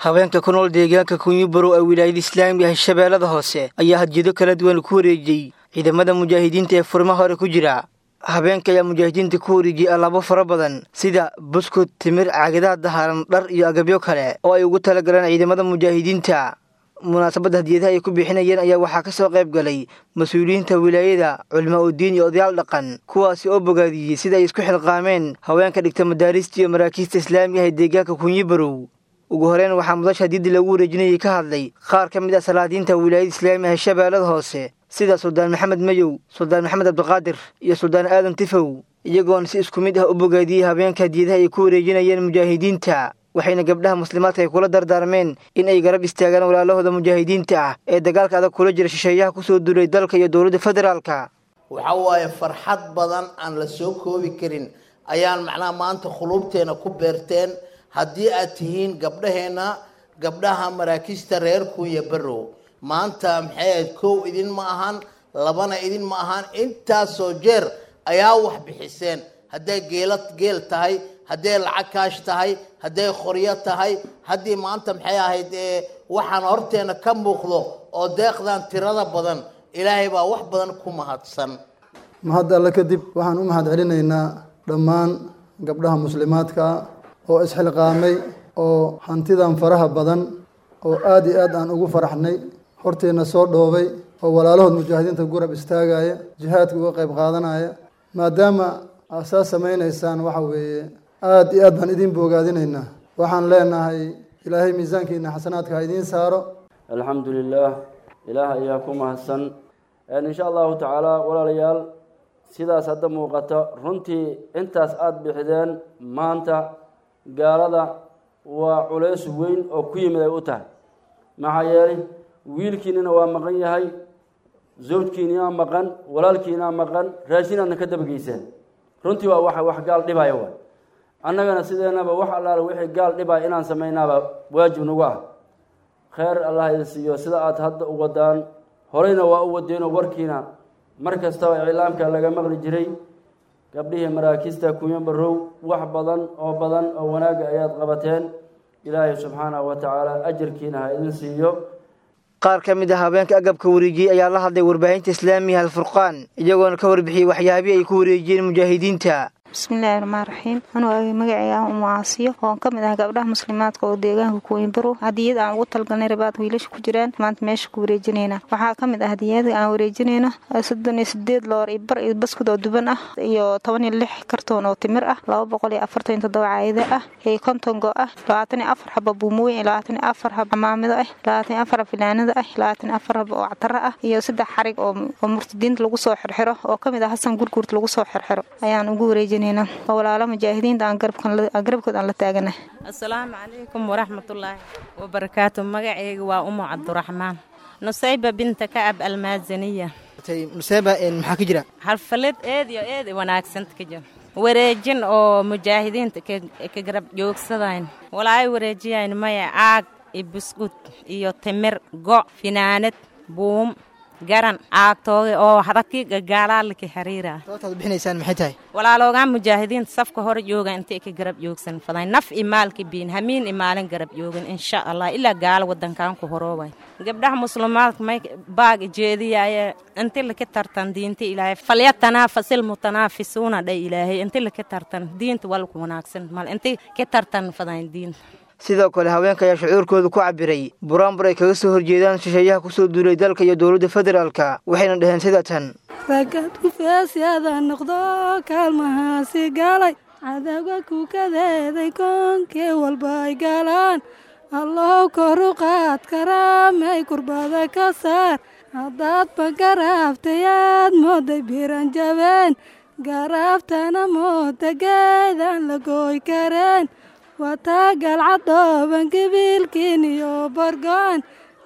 haweenka ku nool deegaanka kunyubarow ee wilaayada islaamiga ah shabeellada hoose ayaa hadjado kala duwan ku wareejiyey ciidamada mujaahidiinta ee furimaha hore ku jira habeenka ayaa mujaahidiinta ku wareejiyey allaabo fara badan sida buskud timir caagadaha daharan dhar iyo agabyo kale oo ay ugu talagaleen ciidamada mujaahidiinta munaasabadda hadiyadaha ay ku bixinayeen ayaa waxaa ka soo qayb galay mas-uuliyiinta wilaayada culimo udiin iyo odayaal dhaqan kuwaasi oo bogaadiyey sida ay isku xilqaameen haweenka dhigta madaarista iyo maraakiista islaamiga ah ee deegaanka kunyibarow ugu horeyn waxaa mudasha hadiyadda lagu wareejinayay ka hadlay qaar ka mid ah salaadiinta wilaayada islaamiga ah ee shabeellada hoose sida suldaan maxamed mayow suldaan maxamed cabdiqaadir iyo suldaan aadan tifow iyagoona si isku mid ah u bogaadiyey habeenka hadiyadaha ay ku wareejinayeen mujaahidiinta waxayna gabdhaha muslimaadka ay kula dardaarmeen in ay garab istaagaan walaalahooda mujaahidiinta ah ee dagaalka adag kula jira shisheeyaha kusoo duulay dalka iyo dowladda federaalka waxa waaye farxad badan aan la soo koobi karin ayaan macnaha maanta khuluubteena ku beerteen haddii aad tihiin gabdhaheenna gabdhaha maraakiista reer kunya barrow maanta maxay ahayd kow idin ma ahan labana idin ma ahan intaasoo jeer ayaa wax bixiseen hadday geela geel tahay hadday lacag kaash tahay hadday qoryo tahay haddii maanta maxay ahayd waxaan horteena ka muuqdo oo deeqdan tirada badan ilaahay baa wax badan ku mahadsan mahad alle kadib waxaan u mahad celinaynaa dhammaan gabdhaha muslimaadka oo isxilqaamay oo hantidan faraha badan oo aada iyo aad aan ugu faraxnay horteenna soo dhoobay oo walaalahood mujaahidiinta gurab istaagaya jihaadka uga qayb qaadanaya maadaama aad saa samaynaysaan waxa weeye aada iyo aad baan idiin boogaadinaynaa waxaan leenahay ilaahay miisaankiina xasanaadka ha idiin saaro alxamdu lilaah ilaah ayaa ku mahadsan insha allahu tacaala walaalayaal sidaas hadda muuqata runtii intaas aada bixideen maanta gaalada waa culays weyn oo ku yimid ay u tahay maxaa yeelay wiilkiinina waa maqan yahay zawjkiinaa maqan walaalkiinaa maqan raashinaadna ka dabageyseen runtii waa wax wax gaal dhibaya waay annagana sideenaba wax allaale wixii gaal dhibaya inaan samaynaaba waajib nagu ah kheyr allah idin siiyo sida aada hadda u wadaan horeyna waa u wadeenoo warkiina mar kastaba iclaamka laga maqli jiray gabdhihii maraakiista kunya barow wax badan oo badan oo wanaagga ayaad qabateen ilaahay subxaanahu wa tacaala ajarkiina ha idin siiyo qaar ka mid ah habeenka agabka wareejiyey ayaa la hadlay warbaahinta islaamiga alfurqaan iyagoona ka warbixiyey waxyaabihii ay ku wareejiyeen mujaahidiinta bismillaahi raxmaan raxiim anuu magacayga ah umu caasiyo oon ka mid ah gabdhaha muslimaadka oo deegaanka kuwiinbaro hadiyad aan ugu talgalnay rabaad wiilasha ku jiraan maanta meesha ku wareejinayna waxaa ka mid ah hadiyada aan wareejinayno soddon iyo sideed loor iyo bar iyo baskud oo duban ah iyo toban iyo lix kartoon oo timir ah laba boqol iyo afartan iyo toddoba caayado ah iyo konton go ah labaatan iyo afar xaba buumooyin iyo labaatan iyo afar xaba camaamido ah labaatan iyo afar xab filaanada ah labaatan iyo afar xab oo ctaro ah iyo saddex xarig oo murtadiinta lagu soo xirxiro oo ka mid ah hasan gurguurt lagu soo xirxiro ayaan ugu wareejinay walaalo mujaahidiinta aan garabkood aan la taagana asalaamu calaykum waraxmatullaahi wabarakaatu magaceyga waa umu cabduraxmaan nusayba binta kacab almaazaniya nusayba maxaa ka jira xalfalad eed iyo eed wanaagsanta ka jira wareejin oo mujaahidiinta ka garab joogsadayn walaay wareejiyayn maya caag iyo buskud iyo timir go' finaanad buum garan caagtooga oo hadaki gagaalaalaki xiriira sababtaad bixinaysaan maxay tahay walaaloogaan mujaahidiinta safka hore jooga intay ka garab joogsan faday naf i maalka biin hamiin i maalin garab joogin insha allah ilaa gaalo wadankan ku horoobay gabdhaha muslimaadka may baag jeediyaaye inti laka tartan diinta ilaahay falyatanaafasil mutanaafisuuna dha ilaahay inti laka tartan diinta walku wanaagsan mal inti ka tartan fadayn diinta sidoo kale haweenka ayaa shucuurkooda ku cabiray buraanbur ay kaga soo horjeedaan shisheeyaha kusoo duulay dalka iyo dowladda federaalka waxayna dhaheen sida tan ragad kufeesyada noqdo kaalmahaasi galay cadawga kukadeeday koonkee walba ay galaan allow koru qaad karaamay kurbada ka saar haddaadba garaaftay aad mooday biran jabeen garaaftana mooda geedaan la gooy kareen wataa galcadooban gabiilkiin iyo bargo'an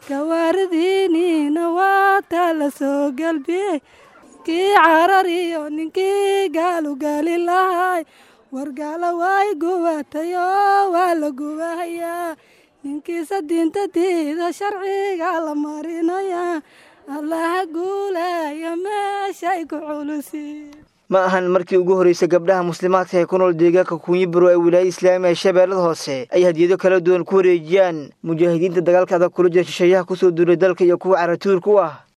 gawaaridiiniina waataa la soo galbiyey kii carar iyo ninkii gaalugaali lahay wargaala waay gubatayoo waa la gubahayaa ninkiisa diinta diida sharciga la marinayaa allaha guulaya meeshay ku culusi ma ahan markii ugu horreysay gabdhaha muslimaadka ee ku nool deegaanka kuunyi baro ee wilaayada islaamiga ee shabeellada hoose ay hadiyado kala duwan ku wareejiyaan mujaahidiinta dagaalka adag kula jira shisheeyaha kusoo duulay dalka iyo kuwa caratuurka u ah